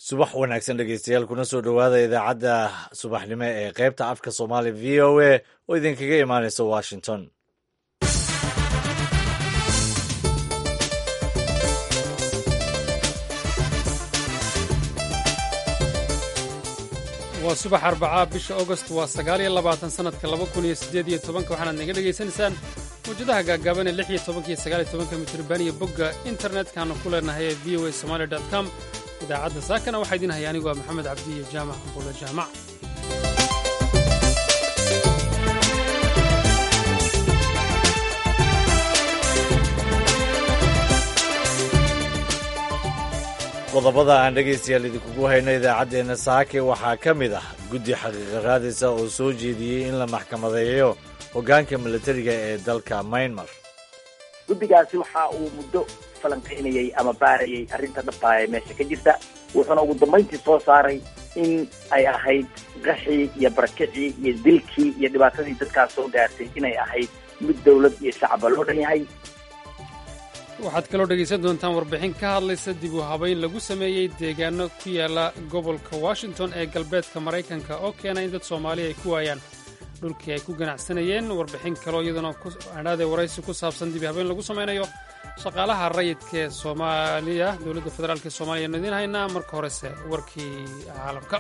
subax wanaagsan dhegeystayaal kuna soo dhowaada idaacadda subaxnimo ee qaybta afka soomaaliya v o a oo idinkaga imaaneysa washington waa subax arbacaa bisha augost waa sagaal iyo labaatan sannadka laba kun iyo siddeed iyo tobanka waxaanaad naga dhegaysanaysaan mawjadaha gaagaaban ee lix iyo tobanka iyo sagaal iyo tobanka mitriban iyo bogga internetkanu ku leenahay ee v o a somaali dot com idaacadda saakana waxaa idiin haya anigu waa maxamed cabdi iyo jaamac buulo jaamac qodobada aan dhegaystayaal idinkugu hayno idaacaddeenna saake waxaa ka mid ah guddi xaqiiqa raadisa oo soo jeediyey in la maxkamadeeyo hoggaanka milatariga ee dalka maynmar guddigaasi waxa uu muddo falanqaynayey ama baarayay arrinta dhabtaa ee meesha ka jirta wuxuuna ugu dambayntii soo saaray in ay ahayd qaxii iyo barakicii iyo dilkii iyo dhibaatadii dadkaas soo gaartay inay ahayd mid dowlad iyo shacaba loo dhan yahay waxaad kaloo dhegaysan doontaan warbixin ka hadlaysa dib u habayn lagu sameeyey deegaano ku yaala gobolka washington ee galbeedka maraykanka oo keena in dad soomaaliya ay ku waayaan dhulkii ay ku ganacsanayeen warbixin kaloo iyaduna adhaadee waraysi ku saabsan dib u habayn lagu samaynayo shaqaalaha rayidka ee soomaaliya dowladda federaalk ee soomaliya aynu idiin haynaa marka horese warkii caalamka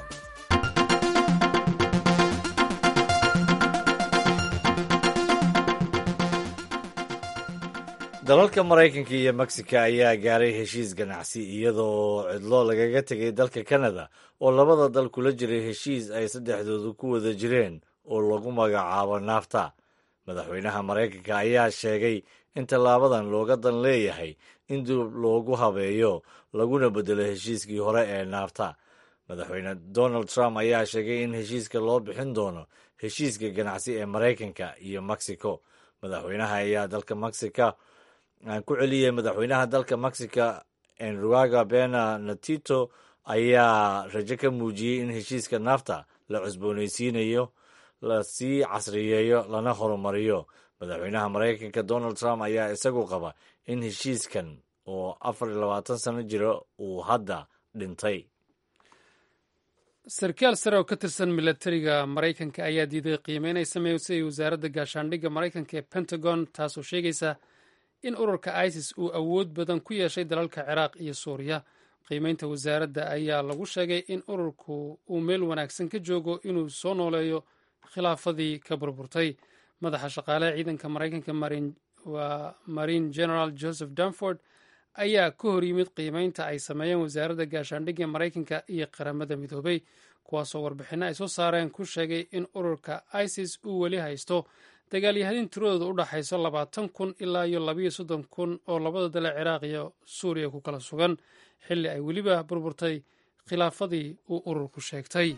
dalalka maraykanka iyo mexico ayaa gaaray heshiis ganacsi iyadoo cidlo lagaga tegay dalka kanada oo labada dal kula jiray heshiis ay saddexdoodu ku wada jireen oo lagu magacaabo naafta madaxweynaha maraykanka ayaa sheegay in tallaabadan looga dan leeyahay in dib loogu habeeyo laguna beddelo heshiiskii hore ee naafta madaxweyne donald trump ayaa sheegay in heshiiska loo bixin doono heshiiska ganacsi ee maraykanka iyo mexico madaxweynaha ayaa dalka mexico aan ku celiyey madaxweynaha dalka mexico enruaga bena natito ayaa rajo ka muujiyey in heshiiska naafta la cusboonaysiinayo lasii casriyeeyo lana horumariyo madaxweynaha maraykanka donald trump ayaa isagu qaba in heshiiskan oo afar iyo labaatan sano jira uu hadda dhintay sarkaal sare oo ka tirsan milatariga maraykanka ayaa diiday qiimeyn ay sameysay wasaaradda gaashaandhigga maraykanka ee pentagon taasoo sheegaysa in ururka isis uu awood badan ku yeeshay dalalka ciraaq iyo suuriya qiimeynta wasaaradda ayaa lagu sheegay in ururku uu meel wanaagsan ka joogo inuu soo nooleeyo khilaafadii ka burburtay madaxa shaqaaleha ciidanka maraykanka waa marine general joseph danford ayaa ka hor yimid qiimeynta ay sameeyeen wasaaradda gaashaandhigga maraykanka iyo qaramada midoobay kuwaasoo warbixinno ay soo saareen ku sheegay in ururka isis uu weli haysto dagaalyahanin tiradooda u dhaxayso labaatan kun ilaa iyo labayo soddon kun oo labada dale ciraaq iyo suuriya ku kala sugan xilli ay weliba burburtay khilaafadii uu ururku sheegtay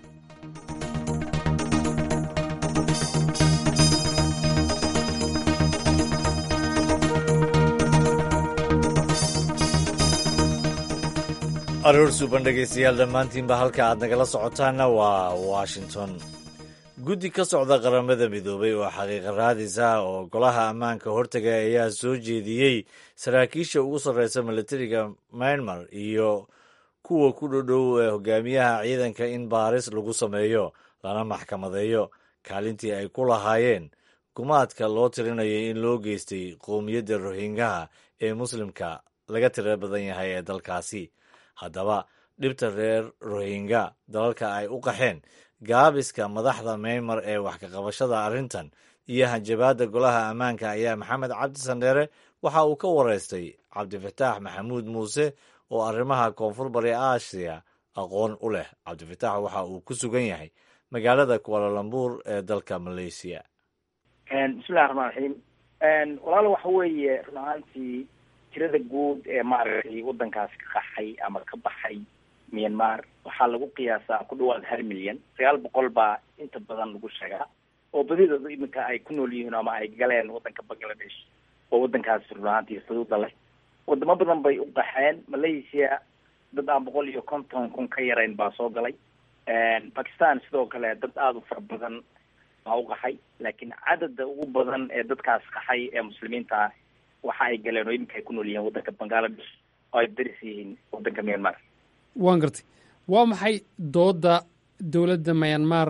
aroor suuban dhegaystayaal dhammaantiinba halka aad nagala socotaanna waa washington guddi ka socda qaramada midoobay oo xaqiiqa raadis ah oo golaha ammaanka hortaga ayaa soo jeediyey saraakiisha ugu sarreysa milatariga myanmar iyo kuwa ku dhodhow ee hogaamiyaha ciidanka in baaris lagu sameeyo lana maxkamadeeyo kaalintii ay ku lahaayeen gumaadka loo tirinayay in loo geystay qowmiyadda rohingaha ee muslimka laga tira badan yahay ee dalkaasi haddaba dhibta reer rohingya dalalka ay u qaxeen gaabiska madaxda meymar ee wax ka qabashada arrintan iyo hanjabaadda golaha ammaanka ayaa maxamed cabdi sandheere waxa uu ka wareystay cabdifataax maxamuud muuse oo arrimaha koonfur bari aasiya aqoon u leh cabdifataax waxa uu ku sugan yahay magaalada kualalambuur ee dalka malaysiya bismillahi raxmaan raxiim walaalo waxa weeye run ahaantii tirada guud ee maaragtay waddankaas ka qaxay ama ka baxay myanmar waxaa lagu qiyaasaa ku dhawaad hal milyan sagaal boqol baa inta badan lagu sheegaa oo badidooda iminka ay ku nool yihiin ama ay galeen waddanka bangladesh oo waddankaas run ahaantii xuduuda leh wadamo badan bay u qaxeen malaysia dad aan boqol iyo konton kun ka yarayn baa soo galay bakistan sidoo kale dad aada u fara badan baa u qaxay laakiin cadada ugu badan ee dadkaas qaxay ee muslimiinta ah waxa ay galeen oo iminka ay ku nool yihiin waddanka bangladesh oo ay daris yihiin waddanka myanmar waan gartay waa maxay doodda dowladda mayanmar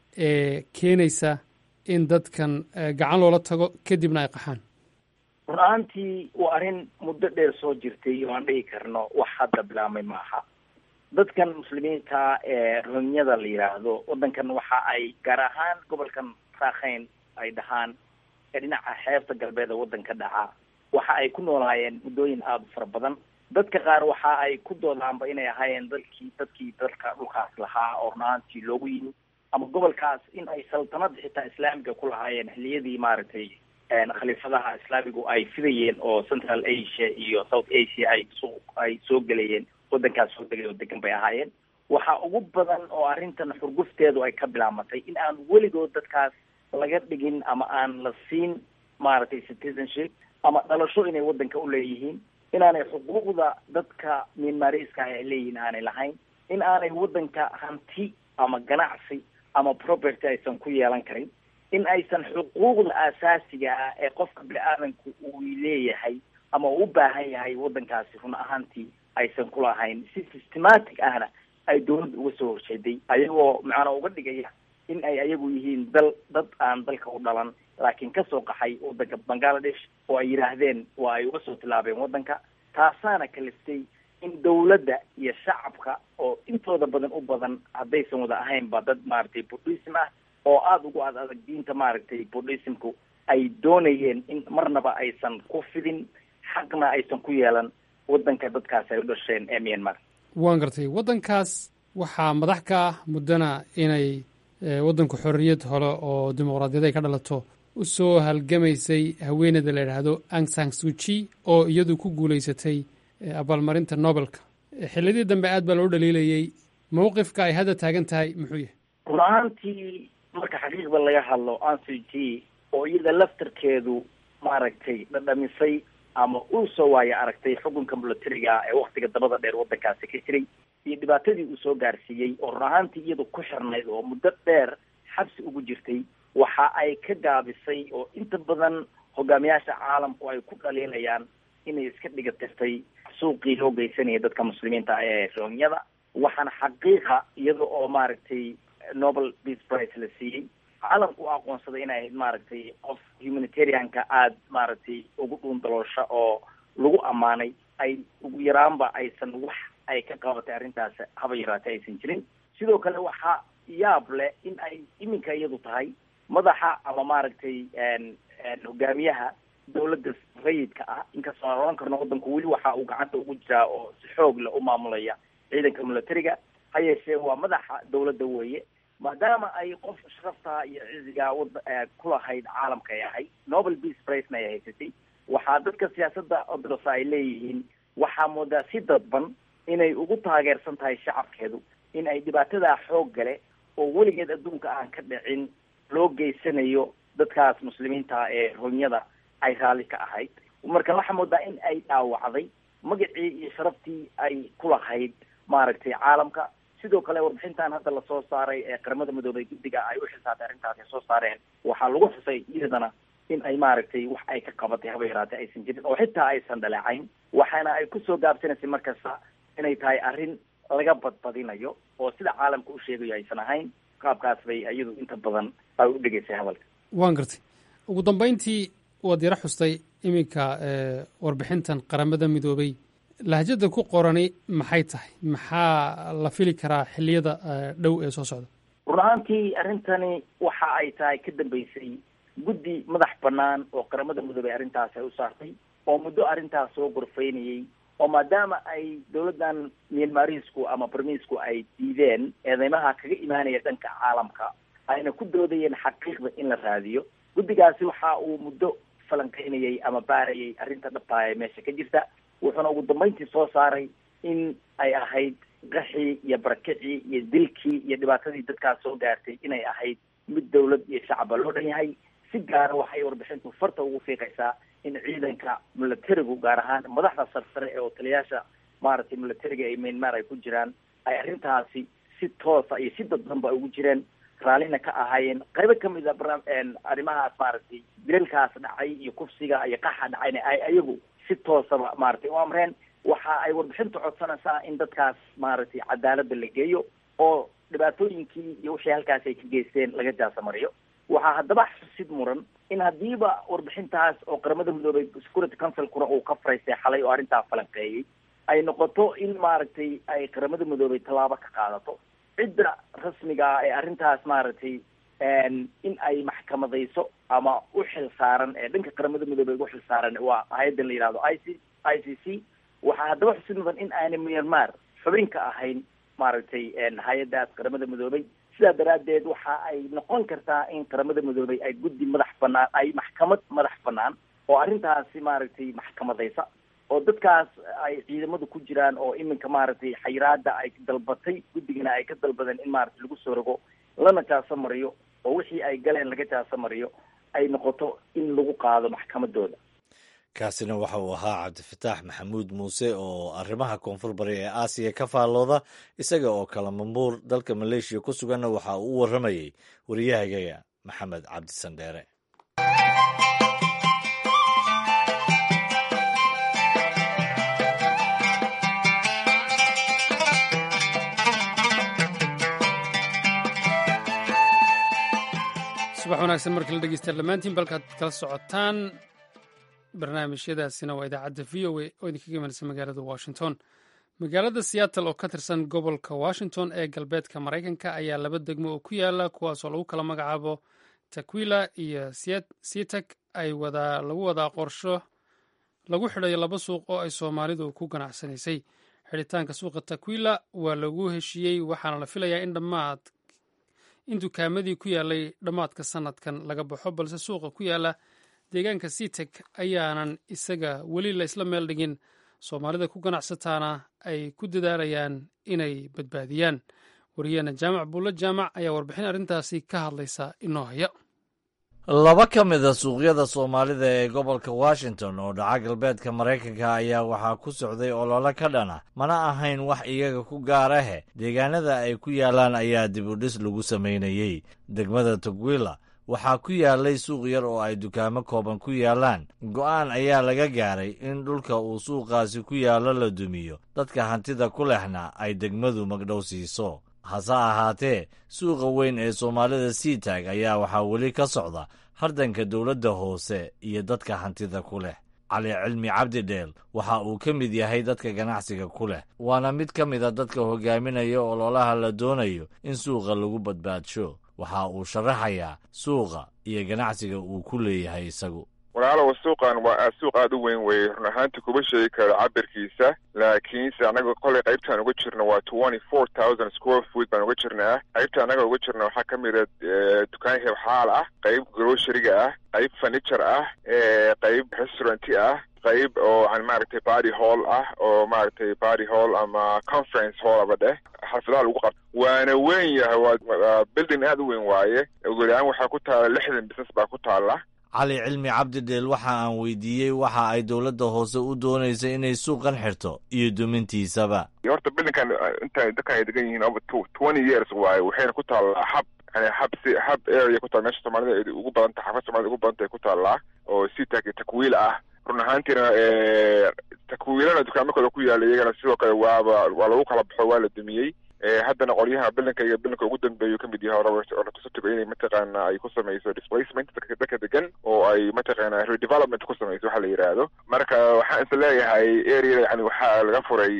ee keenaysa in dadkan gacan loola tago kadibna ay qaxaan run ahaantii waa arrin muddo dheer soo jirtay oo aan dhihi karno wax hadda bilaabmay maaha dadkan muslimiinta ee rohinyada la yidhaahdo waddankan waxa ay gaar ahaan gobolkan raakhayn ay dhahaan ee dhinaca xeebta galbeed ee waddanka dhaca waxa ay ku noolaayeen muddooyin aada u fara badan dadka qaar waxa ay ku doodaanba inay ahaayeen dalkii dadkii dalka dhulkaas lahaa oo run ahaantii loogu yimi ama gobolkaas in ay saltanada xitaa islaamiga ku lahaayeen xiliyadii maaragtay khaliifadaha islaamigu ay fidayeen oo central asia iyo south asia ay soo ay soo gelayeen waddankaas soo degay oo degan bay ahaayeen waxa ugu badan oo arrintan xurgufteedu ay ka bilaabmatay in aan weligood dadkaas laga dhigin ama aan la siin maaragtay citizenship ama dhalasho inay waddanka u leeyihiin inaanay xuquuqda dadka mianmariska ay leeyihiin aanay lahayn in aanay waddanka hanti ama ganacsi ama property aysan ku yeelan karin in aysan xuquuqda aasaasiga ah ee qofka bini-aadanku uu leeyahay ama uu u baahan yahay waddankaasi run ahaantii aysan ku lahayn si systematic ahna ay dawladda uga soo horjeeday ayagoo macnaa uga dhigaya in ay ayagu yihiin dal dad aan dalka u dhalan laakiin kasoo qaxay waddanka bangladesh oo ay yidhaahdeen waa ay uga soo tilaabeen waddanka taasaana kaliftay in dawladda iyo shacabka oo intooda badan u badan haddaysan wada ahaynba dad maaragtay buddhism ah oo aada ugu ad adag diinta maaragtay buddhismku ay doonayeen in marnaba aysan ku fidin xaqna aysan ku yeelan waddanka dadkaas ay u dhasheen ee myanmar waan gartay waddankaas waxaa madax ka ah muddana inay waddanku xorriyad hole oo dimuqraadiyad ay ka dhalato u soo halgamaysay haweeneyda la yidhaahdo ang sang suji oo iyadu ku guulaysatay abaalmarinta nobelka xilladii dambe aad baa loo dhaliilayey mawqifka ay hadda taagan tahay muxuu yahay run ahaantii marka xaqiiqda laga hadlo ansuji oo iyada laftarkeedu maaragtay dhadhamisay ama uu soo waayo aragtay xukunka milatariga ee waktiga dabada dheer waddankaasi ka jiray iyo dhibaatadii uu soo gaarsiiyey oo run ahaantii iyadu ku xirnayd oo muddo dheer xabsi ugu jirtay waxa ay ka gaabisay oo inta badan hogaamiyaasha caalamku ay ku dhaliilayaan inay iska dhiga tirtay suuqii loo geysanaya dadka muslimiinta ee rohinyada waxaana xaqiiqa iyada oo maaragtay nobel peace price la siiyey caalamku u aqoonsaday inay ahayd maaragtay qof humanitarianka aada maaragtay ugu dhuundaloosha oo lagu ammaanay ay ugu yaraanba aysan wax ay ka qabatay arrintaas haba yaraatay aysan jirin sidoo kale waxaa yaab leh in ay iminka iyadu tahay madaxa ama maaragtay hogaamiyaha dawladda rayidka ah inkastoo aan oran karno waddanku weli waxa uu gacanta ugu jiraa oo si xoog leh u maamulaya ciidanka milatariga ha yeeshee waa madaxa dawladda weeye maadaama ay qof sharafta iyo ciziga wada kulahayd caalamka ay ahayd nobel peace pricena ay haysatay waxaa dadka siyaasadda odrosa ay leeyihiin waxaa moodaa si dadban inay ugu taageersan tahay shacabkeedu in ay dhibaatadaa xoog gale oo weligeed adduunka aan ka dhicin loo geysanayo dadkaas muslimiinta ee rohinyada ay raalli ka ahayd marka waxaa moodaa in ay dhaawacday magacii iyo sharaftii ay ku lahayd maaragtay caalamka sidoo kale warbixintan hadda lasoo saaray ee qaramada midoobay guddiga ay u xisaabtay arrintaas ay soo saareen waxaa lagu xusay iyadana in ay maaragtay wax ay ka qabatay haba yaraatay aysan jirin oo xitaa aysan dhaleecayn waxaana ay kusoo gaabsanaysay markasta inay tahay arrin laga badbadinayo oo sida caalamka u sheegayo aysan ahayn qaabkaas bay iyadu inta badan ay u dhegaysay hadalka waan gartay ugu dambayntii waad yaro xustay iminka warbixintan qaramada midoobay lahjada ku qorani maxay tahay maxaa la fili karaa xilliyada dhow ee soo socda run ahaantii arrintani waxa ay tahay ka dambeysay guddi madax banaan oo qaramada midoobay arrintaas ay u saartay oo muddo arrintaas soo gorfaynayey oo maadaama ay dawladdan myanmarisku ama barmiisku ay diideen eedeymaha kaga imaanaya dhanka caalamka ayna ku doodayeen xaqiiqda in la raadiyo guddigaasi waxa uu muddo falanqeynayay ama baarayay arrinta dhabtaa ee meesha ka jirta wuxuuna ugu dambeyntii soo saaray in ay ahayd qaxii iyo barakicii iyo dilkii iyo dhibaatadii dadkaas soo gaartay inay ahayd mid dawlad iyo shacaba loo dhan yahay si gaara waxay warbixintu farta ugu fiiqaysaa in ciidanka milatarigu gaar ahaan madaxda sarsare ee otaliyaasha maaragtay milatariga ee myanmar ay ku jiraan ay arrintaasi si toosa iyo si dadbanba ay ugu jireen raallina ka ahaayeen qaybo kamid a bara arrimahaas maaragtay dilalkaas dhacay iyo kufsiga iyo qaxa dhacayna ay ayagu si toosaba maaragtay u amreen waxa ay warbixintu codsanaysaa in dadkaas maaragtay cadaaladda la geeyo oo dhibaatooyinkii iyo wixii halkaas ay ka geysteen laga jaasamariyo waxaa haddaba xusid muran in haddiiba warbixintaas oo qaramada midoobay security councilkuna uu ka faraystay xalay oo arrintaa falanqeeyey ay noqoto in maaragtay ay qaramada midoobay tallaabo ka qaadato cidda rasmiga ah ee arrintaas maaragtay in ay maxkamadayso ama u xil saaran ee dhanka qaramada midoobey ugu xil saaran waa hay-addan la yihahdo i c i c c waxaa haddaba xusid mudan in aanay myanmar xubin ka ahayn maaragtay hay-addaas qaramada midoobey sidaa daraaddeed waxa ay noqon kartaa in qaramada midoobey ay guddi madax banaan ay maxkamad madax banaan oo arrintaasi maaragtay maxkamadaysa oo dadkaas ay ciidamadu ku jiraan oo iminka maaragtay xayiraada ay dalbatay guddigana ay ka dalbadeen in maaragtay lagu soo rogo lana jaaso mariyo oo wixii ay galeen laga jaaso mariyo ay noqoto in lagu qaado maxkamadooda kaasina waxa uu ahaa cabdifataax maxamuud muuse oo arrimaha koonfur bari ee aasiya ka faallooda isaga oo kala mambuur dalka maleeshiya ku suganna waxa uu u warramayey wariyahagaga maxamed cabdisandheere subax wanaagsan markii la dhegeystayaal dhammaantiin balkaad kala socotaan barnaamijyadaasina waa idaacadda v o a oo idinkaga imanaysa magaalada washington magaalada seattle oo ka tirsan gobolka washington ee galbeedka maraykanka ayaa laba degmo oo ku yaala kuwaasoo lagu kala magacaabo takwila iyo sitak ay wadaa lagu wadaa qorsho lagu xidhayo laba suuq oo ay soomaalidu ku ganacsanaysay xidhitaanka suuqa takwila waa lagu heshiiyey waxaana la filayaa in dhammaad in dukaamadii ku yaalay dhammaadka sanadkan laga baxo balse suuqa ku yaala deegaanka sitek ayaanan isaga weli la isla meel dhigin soomaalida ku ganacsataana ay ku dadaalayaan inay badbaadiyaan wariyaheena jaamac buulle jaamac ayaa warbixin arrintaasi ka hadlaysa inoo haya laba ka mid a suuqyada soomaalida ee gobolka washington oo dhaca galbeedka maraykanka ayaa waxaa ku socday olole ka dhana mana ahayn wax iyaga ku gaarahe deegaanada ay ku yaalaan ayaa dibudhis lagu samaynayey degmada tugwila waxaa ku yaalay suuq yar oo ay dukaamo kooban ku yaalaan go'aan ayaa laga gaaray in dhulka uu suuqaasi ku yaallo la dumiyo dadka hantida ku lehna ay degmadu magdhow siiso hase ahaatee suuqa weyn ee soomaalida siitaag ayaa waxaa weli ka socda hardanka dowladda hoose iyo dadka hantida ku leh cali cilmi cabdidheel waxa uu ka mid yahay dadka ganacsiga ku leh waana mid ka mid a dadka hogaaminaya ololaha la doonayo in suuqa lagu badbaadsho waxa uu sharaxayaa suuqa iyo ganacsiga uu ku leeyahay isagu walaalow suuqan waa suuq aada u weyn weye run ahaanti kuma sheegi karo cabirkiisa laakiinse annaga kolay qaybtaan uga jirno waa twenty four thousand square foot baan uga jirnaa qaybta annaga uga jirna waxaa ka mida dukaan hebxaal ah qayb groceryga ah qayb furniture ah qayb restauranti ah qayb oo an maaragtay body hall ah oo maaragtay body hall ama conference hall aba dheh xalfadaha lagu qabto waana weyn yahay waa building aada u weyn waaye ugulaan waxaa ku taala lixdan business baa ku taala cali cilmi cabdidheel waxa aan weydiiyey waxa ay dowladda hoose u doonaysa inay suuqan xirto iyo dumintiisaba horta bildinkan inta dadkan ay degan yihiin over twenty years waaye waxayna ku taallaa hab yani hab si hab area ku taala meesha soomaalida ugu badan tahay xafad soomaalida ugu badan tahay ku taallaa oo sitak iyo takwiil ah run ahaantiina takwiilana dukaamo kale ku yaala iyagana sidoo kale waaba waa lagu kala baxo waa la dumiyey haddana qolyaha bilinka iyo bilinka ugu dambeeyu ka mid yahay oratusotigo inay mataqaana ay ku samayso displacement dadka degan oo ay mataqaana redevelopment ku samayso waxa la yidhaahdo marka waxaan is leeyahay area yani waxaa laga furay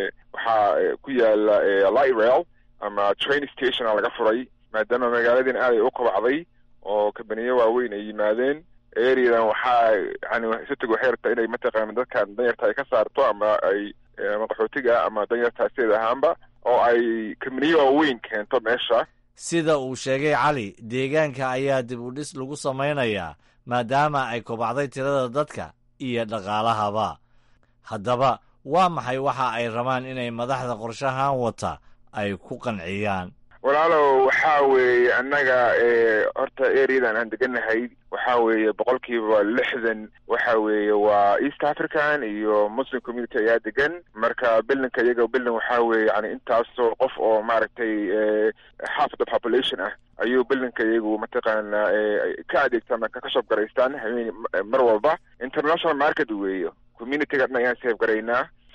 waxaa ku yaala light rail ama train station a laga furay maadaama magaaladiin aad ay u kobacday oo kabaniyo waaweyn ay yimaadeen areadan waxaa yani sotigo waxay rabtaa inay mataqaana dadkan danyarta ay ka saarto ama ay ama qaxootiga ama danyarta sideed ahaanba oo ay kabaniyo waaweyn keento meesha sida uu sheegay cali deegaanka ayaa dib u dhis lagu samaynayaa maadaama ay kobacday tirada dadka iyo dhaqaalahaba haddaba waa maxay waxa ay rabaan inay madaxda qorshahan wata ay ku qanciyaan walaalow waxaa weeye annaga horta areadan aan deganahay waxaa weeye boqolkiiba lixdan waxa weeye waa east african iyo muslim community ayaa degan marka bilinka iyaga bilin waxaa weeye yani intaasoo qof oo maaragtay half the population ah ayuu bilinka iyagu mataqaana ka adeegtaan ka shop garaystaan habeen mar walba international market weeye communityga dhan ayaan save garaynaa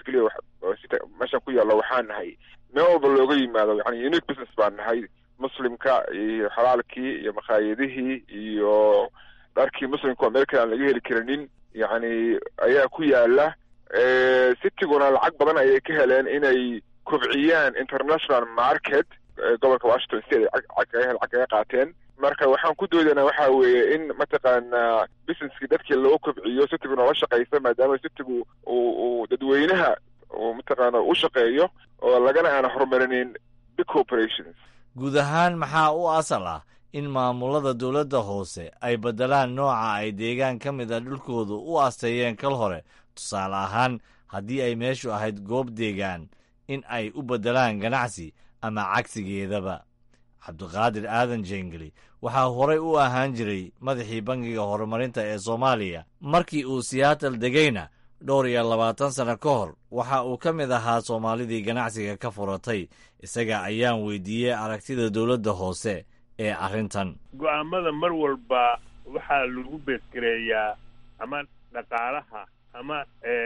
keliya meeshaan ku yaallo waxaan nahay meel walba looga yimaado yani unique business baan nahay muslimka iyo xalaalkii iyo makhaayadihii iyo dharkii muslimka oo meel kale aan laga heli karinin yacni ayaa ku yaala citiguna lacag badan ayay ka heleen inay kobciyaan international market gobolka washington state ay lacag kaga qaateen marka waxaan ku doodanaa waxa weeye in mataqaanaa businesskii dadkii loo kobciyo citiguna la shaqaysa maadaama citigu uu uu dadweynaha uu mataqaana u shaqeeyo oo lagana aan horumarinin big corporations guud ahaan maxaa u asal ah in maamulada dowladda hoose ay beddelaan nooca ay deegaan ka mid a dhulkoodu u asteeyeen kal hore tusaale ahaan haddii ay meeshu ahayd goob deegaan in ay u beddelaan ganacsi ama cagsigeedaba cabdiqaadir aadan jengeli waxaa horay u ahaan jiray madaxii bangiga horumarinta ee soomaaliya markii uu siyaatal degayna dhowr iyo labaatan sano ka hor waxa uu ka mid ahaa soomaalidii ganacsiga ka furatay isaga ayaan weydiiyey aragtida dowladda hoose ee arrintan go'aamada mar walba waxaa lagu beesgareeyaa ama dhaqaalaha ama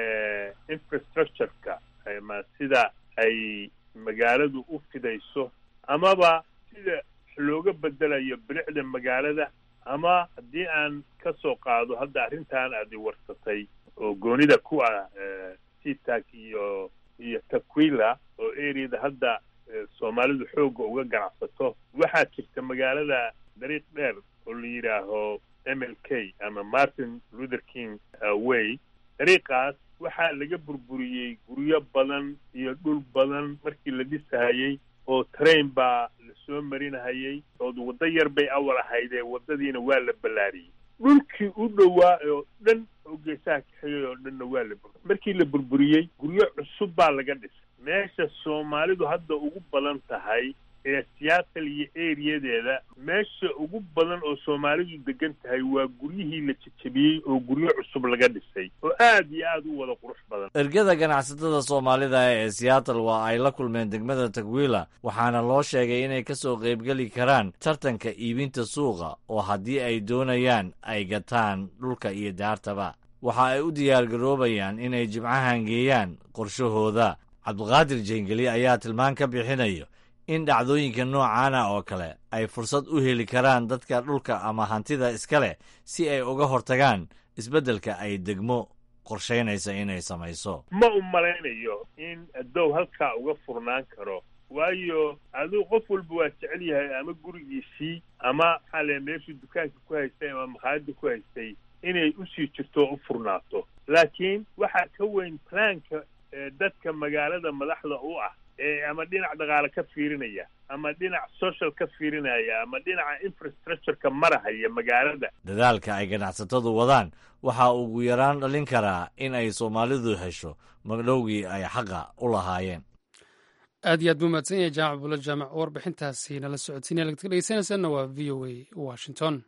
infrastructureka ma sida ay magaaladu u fidayso amaba sida looga bedelayo bilicda magaalada ama haddii aan ka soo qaado hadda arrintan aad warsatay oo goonida ku ah sitak iyo iyo takwila oo areada hadda soomaalidu xoogga uga ganacsato waxaa jirta magaalada dariiq dheer oo la yidhaaho m l k ama martin luther king way dariiqaas waxaa laga burburiyey guryo badan iyo dhul badan markii la dhisahayey oo train baa lasoo marinahayey ood waddo yar bay awal ahaydee waddadiina waa la ballaariyey dhulkii u dhowaa oo dhan oo geesaha kaxigay oo dhanna waa la bur markii la burburiyey guryo cusub baa laga dhisay meesha soomaalidu hadda ugu badan tahay ee siyaatal iyo eriyadeeda meesha ugu badan oo soomaalidu degan tahay waa guryihii la jejebiyey oo guryo cusub laga dhisay oo aad iyo aad u wada qurux badan ergada ganacsatada soomaalida ee siyaatal waa ay la kulmeen degmada tagwila waxaana loo sheegay inay ka soo qaybgeli karaan tartanka iibinta suuqa oo haddii ay doonayaan ay gataan dhulka iyo daartaba waxa ay u diyaargaroobayaan inay jimcahan geeyaan qorshahooda cabdiqaadir jengeli ayaa tilmaan ka bixinayo in dhacdooyinka noocaana oo kale ay fursad u heli karaan dadka dhulka ama hantida iska leh si ay uga hortagaan isbeddelka ay degmo qorshaynaysa inay samayso ma u malaynayo in adow halkaa uga furnaan karo waayo aduu qof walba waa jecel yahay ama gurigiisii ama maxaa le meeshuu dukaanka ku haystay ama makhaayadda ku haystay inay usii jirto oo u furnaato laakiin waxaa ka weyn plaanka dadka magaalada madaxda u ah ama dhinac dhaqaale ka fiirinaya ama dhinac social ka fiirinaya ama dhinaca infrastructureka marahaya magaalada dadaalka ay ganacsatadu wadaan waxaa ugu yaraan dhalin karaa in ay soomaalidu hesho magdhowgii ay xaqa u lahaayeen aad iyo aad buu mahadsan yahay jaamac bulo jaamac warbixintaasi nala socodsiinaya lagad ka dhegeysanaysaanna waa v o a washington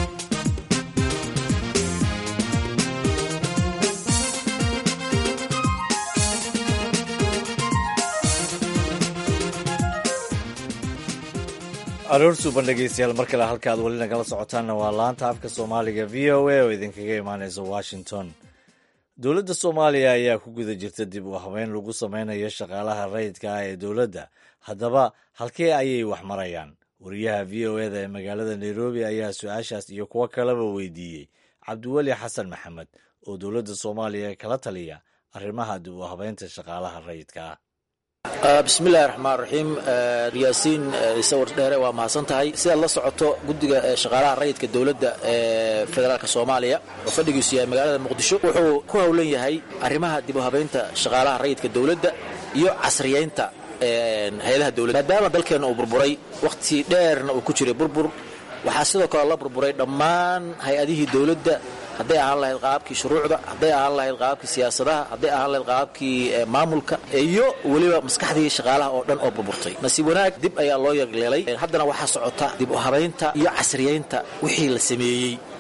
aroor suuban dhegeystayaal mar kale halka aad weli nagala socotaanna waa laanta afka soomaaliga v o a oo idinkaga imaaneysa washington dowladda soomaaliya ayaa ku guda jirta dib u habeyn lagu sameynayo shaqaalaha rayidka ah ee dowladda haddaba halkee ayay wax marayaan wariyaha v o eda ee magaalada nairobi ayaa su-aashaas iyo kuwo kaleba weydiiyey cabdiweli xasan maxamed oo dowladda soomaaliya kala taliya arrimaha dib u habeynta shaqaalaha rayidka ah bismillahi raxmaan raxiim riyaasiin sawir dheere waa mahadsan tahay sidaad la socoto guddiga shaqaalaha rayidka dowladda ee federaalk soomaaliya oo fadhigiisu yahay magaalada muqdisho wuxuu ku howlan yahay arrimaha dib u habaynta shaqaalaha rayidka dowladda iyo casriyaynta hay-adaha dowladda maadaama dalkeenna uu burburay wakhti dheerna uu ku jiray burbur waxaa sidoo kale la burburay dhammaan hay-adihii dowladda hadday ahaan lahayd qaabkii shuruucda hadday ahaan lahayd qaabkii siyaasadaha hadday ahaan lahayd qaabkii maamulka iyo weliba maskaxdii shaqaalaha oo dhan oo burburtay nasiib wanaag dib ayaa loo yagleelay haddana waxaa socota dib u habaynta iyo casriyaynta wixii la sameeyey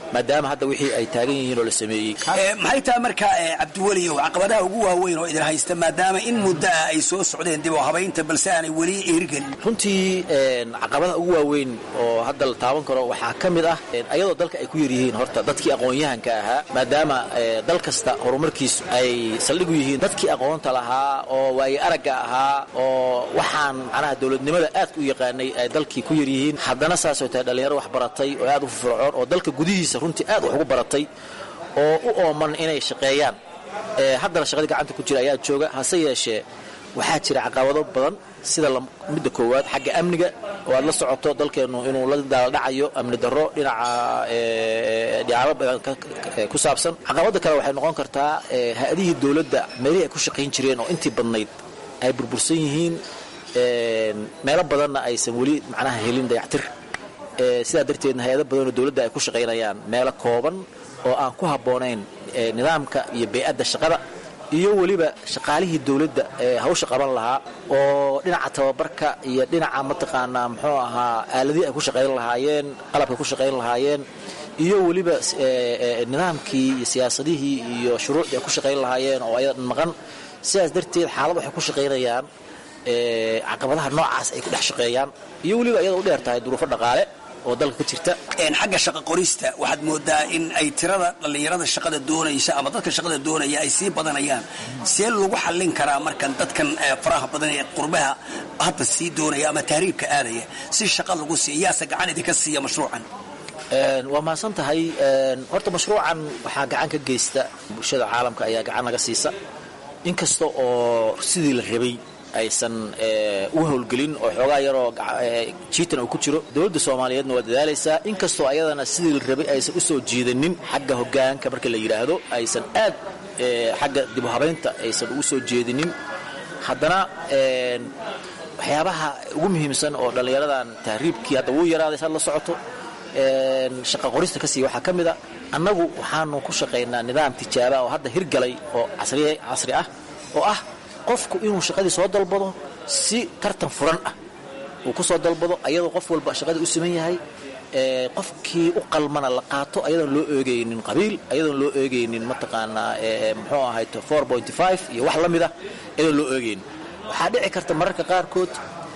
maadaama hadda wixii ay taagan yihiin oo la sameeyey maxay tahay marka cabdiweliyow caqabadaha ugu waaweyn oo idin haysta maadaama in muddo ah ay soo socdeen dib oo habaynta balse aanay weli eerigelin runtii caqabadaha ugu waaweyn oo hadda la taaban karo waxaa ka mid ah ayadoo dalka ay ku yaryihiin horta dadkii aqoon-yahanka ahaa maadaama dal kasta horumarkiisu ay saldhigu yihiin dadkii aqoonta lahaa oo waaye aragga ahaa oo waxaan macnaha dowladnimada aad u yaqaanay ay dalkii ku yaryihiin haddana saasoo tahay dhallinyaro wax baratay oo aad u firfircoon oo dalka gudihiisa runtii aad wax ugu baratay oo u ooman inay shaqeeyaan haddana shaqadii gacanta ku jira ayaa jooga hase yeeshee waxaa jira caqabado badan sida midda koowaad xagga amniga oo aad la socoto dalkeennu inuu la daaldhacayo amni darro dhinaca dhicaabo badan ku saabsan caqabada kale waxay noqon kartaa ha-adihii dowladda meelihii ay ku shaqayn jireen oo intii badnayd ay burbursan yihiin meelo badanna aysan weli macnaha helin dayactir sidaa darteedna hay-ado badanoo dowladda ay ku shaqaynayaan meelo kooban oo aan ku habboonayn nidaamka iyo bey-adda shaqada iyo weliba shaqaalihii dowladda ee hawsha qaban lahaa oo dhinaca tababarka iyo dhinaca mataqaanaa muxuu ahaa aaladihii ay ku shaqayn lahaayeen qalabkay ku shaqayn lahaayeen iyo weliba nidaamkii iyo siyaasadihii iyo shuruucdii ay ku shaqayn lahaayeen oo ayadan maqan sidaas darteed xaalad waxay ku shaqaynayaan caqabadaha noocaas ay ku dhex shaqeeyaan iyo weliba iyada u dheer tahay duruufo dhaqaale oo dalka ka jirta xagga shaqa qorista waxaad moodaa in ay tirada dhallinyarada shaqada doonaysa ama dadka shaqada doonaya ay sii badanayaan see lagu xallin karaa markan dadkan faraha badan ee qurbaha hadda sii doonaya ama tahriibka aadaya si shaqa lagu siiya yaase gacan idinka siiya mashruucan waa mahadsan tahay horta mashruucan waxaa gacan ka geysta bulshada caalamka ayaa gacan naga siisa inkasta oo sidii la rabay aysan u howlgelin oo xoogaa yaroo jiitan uu ku jiro dowladda soomaaliyeedna waa dadaalaysaa inkastoo ayadana sidii la rabay aysan u soo jiidanin xagga hogaanka marka la yidhaahdo aysan aad xagga dibu habaynta aysan ugu soo jeedinin haddana waxyaabaha ugu muhiimsan oo dhallinyaradan tahriibkii hadda wuu yaraaday saad la socoto shaqa qorista ka siiya waxaa ka mid a annagu waxaanu ku shaqaynaa nidaam tijaaba oo hadda hirgalay oo casri ah oo ah qofku inuu shaqadii soo dalbado si tartan furan ah uu ku soo dalbado ayadoo qof walba shaqadii u siman yahay qofkii u qalmana la qaato ayadoon loo eegaynin qabiil ayadoon loo eegaynin mataqaanaa muxuu ahayd iyo wax la mid ah ayadoon loo eegaynin waxaa dhici karta mararka qaarkood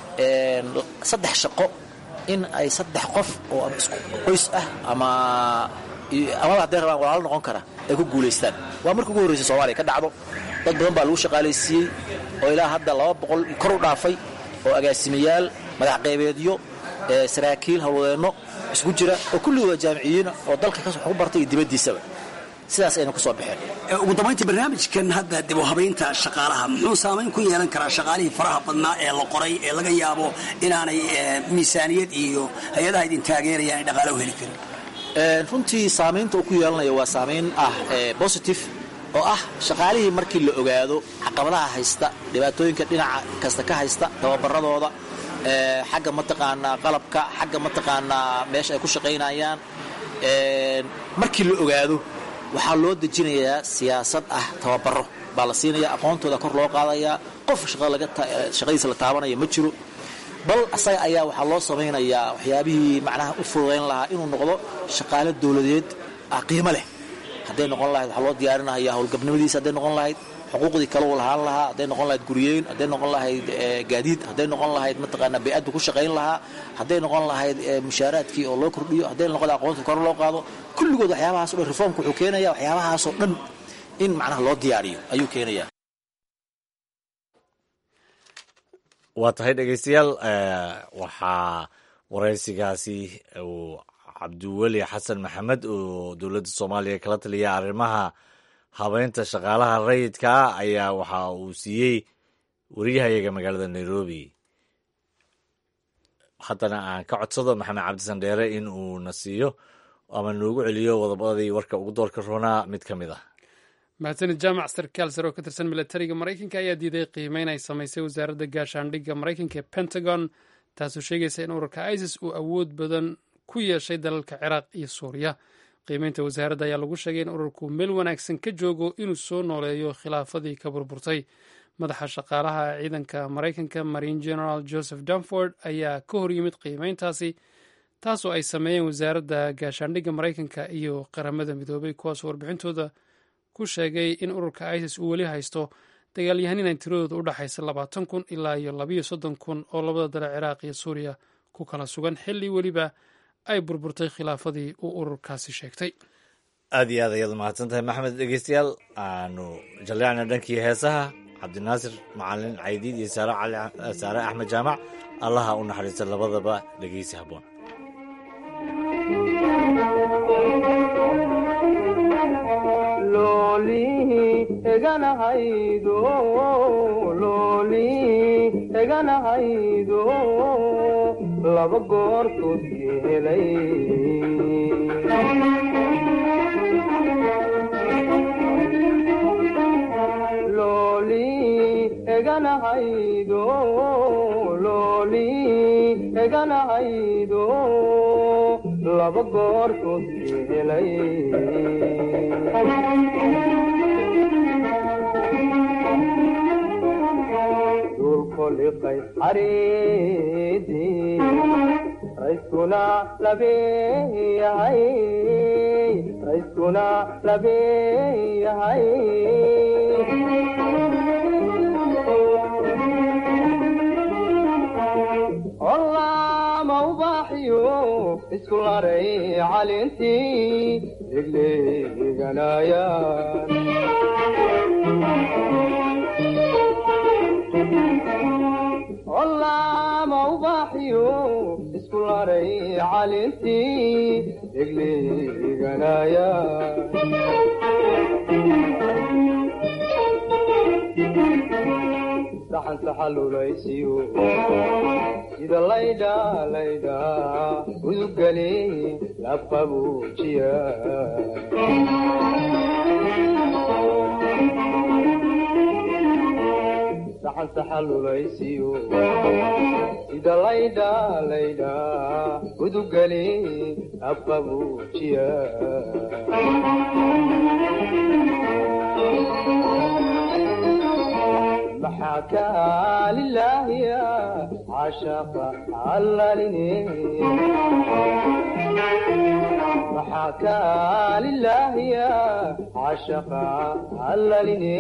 saddex shaqo in ay saddex qof oo ama isku qoys ah ama amaba hadday rabaan walaalo noqon kara ay ku guulaystaan waa marka ugu horreysa soomaaliya ka dhacdo dad badan baa lagu shaqaalaysiiyey oo ilaa hadda laba boqol kor u dhaafay oo agaasimayaal madax qaybeedyo saraakiil hawlwadeenno isku jira oo kulligooda jaamiciyiina oo dalka wax ku bartay iyo dibaddiisaba sidaas ayna ku soo baxeen ugu dambayntii barnaamijkan hadda dib u habaynta shaqaalaha muxuu saamayn ku yeelan karaa shaqaalihii faraha badnaa ee la qoray ee laga yaabo inaanay miisaaniyad iyo hay-adaha idin taageerayaan ay dhaqaalo u heli karin runtii saamaynta uu ku yeelanayo waa saamayn ah positive oo ah shaqaalihii markii la ogaado caqabadaha haysta dhibaatooyinka dhinaca kasta ka haysta tababaradooda xagga mataqaanaa qalabka xagga mataqaanaa meesha ay ku shaqaynayaan markii la ogaado waxaa loo dejinayaa siyaasad ah tababaro baa la siinaya aqoontooda kor loo qaadayaa qof shaqadiisa la taabanaya ma jiro bal asaga ayaa waxaa loo samaynayaa waxyaabihii macnaha u fududayn lahaa inuu noqdo shaqaale dowladeed ah qiimo leh hadday noqon lahayd waxaa loo diyaarinaya howlgabnimadiisa hadday noqon lahayd xuquuqdii kale uu lahaan lahaa hadday noqon lahayd guryeyn hadday noqon lahayd gaadiid hadday noqon lahayd mataqaanaa bey-addu ku shaqayn lahaa hadday noqon lahayd mushaaraadkii oo loo kordhiyo hadday noqon lahayd aqoonta kor loo qaado kulligood waxyaabahaas o dhan reformka wuxuu keenaya waxyaabahaasoo dhan in macnaha loo diyaariyo ayuu keenaya waa tahay dhegeystayaal waxaa waraysigaasi uu cabdiweli xasan maxamed oo dowladda soomaaliya kala taliya arrimaha habeynta shaqaalaha rayidka ah ayaa waxa uu siiyey wariyahayaga magaalada nairobi haddana aan ka codsado maxamed cabdisan dheere in uu na siiyo ama noogu celiyo wadobadii warka ugu doorka roonaa mid ka mid ah mahadsanid jaamac sarkaal sare oo ka tirsan milatariga maraykanka ayaa diiday qiimeyn ay samaysay wasaaradda gaashaandhigga maraykanka ee pentagon taasoo sheegaysa in ururka isis uu awood badan ku yeeshay dalalka ciraaq iyo suuriya qiimeynta wasaaradda ayaa lagu sheegay in ururku meel wanaagsan ka joogo inuu soo nooleeyo khilaafadii ka burburtay madaxa shaqaalaha ciidanka maraykanka marine general joseph danford ayaa ka hor yimid qiimeyntaasi taasoo ay sameeyeen wasaaradda gaashaandhigga maraykanka iyo qaramada midoobay kuwaasoo warbixintooda ku sheegay in ururka isis uu weli haysto dagaalyahanin ay tiradooda u dhexaysa labaatan kun ilaa iyo labayo soddon kun oo labada dale ciraaq iyo suuriya ku kala sugan xilli weliba ay burburtay khilaafadii uu ururkaasi sheegtay aad iyo aad ayaad umahadsan tahay maxmed dhegeystayaal aanu jalleecna dhankii heesaha cabdinaasir macalin caydiid iyo saare axmed jaamac allaha u naxariista labadaba dhegeysi habboon eganahaydo laba goortood yeelay looli eganahaydo looli eganahaydo laba goortood yeelay dulkoliqay xariidii rayskuna labeeyahay rayskuna labeeyahay olaama ubaaxiyo isku laray calintii degleeganayaan olaama ubaaxiyo isku laray calintii degleeganaya saxan saxalulaysiyo sida laydha laydha udugale labqabuujiya saxan saxalulaysiyo sida laydha laydha udugale labqabuujiya maxaa kaa lilaahiya cashaqa allalini maxaa kaa lilaahiya cashaqa allalini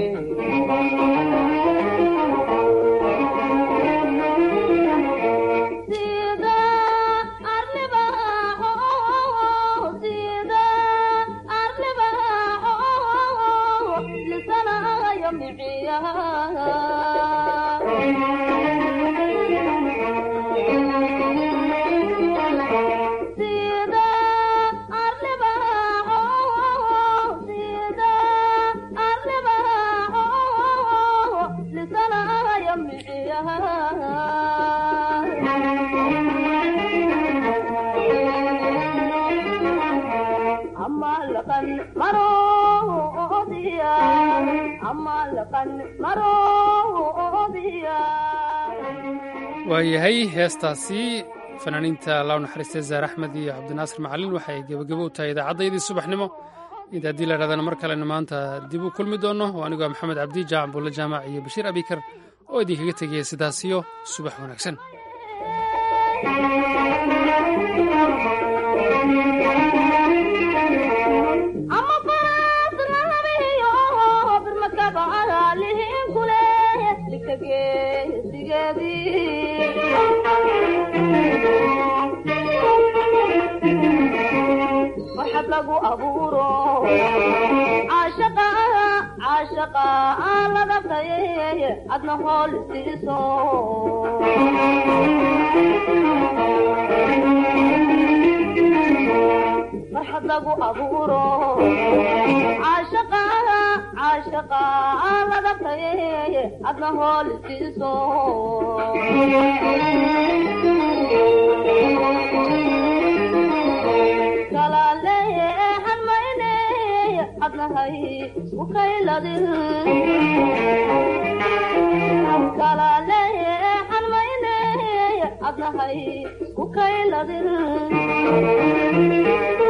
waayahay heestaasi fanaaniinta law naxariistay zaar axmed iyo cabdinaasir macalin waxay gebagabo u tahay idaacaddayadii subaxnimo inta haddii la idhahdana mar kalena maanta dib u kulmi doonno oo anigoo maxamed cabdi jaac buulle jaamac iyo bashiir abikar oo idinkaga tegaya sidaasiyo subax wanaagsan waxab lagu abuuro caashaqa caashaqa ladabtaye adna hool siiso waxab lagu abuuro caashaqa caashaqa ladabtaye adna hool siiso adnahay ukayladin kalaleexan mayne adnahay ukayladin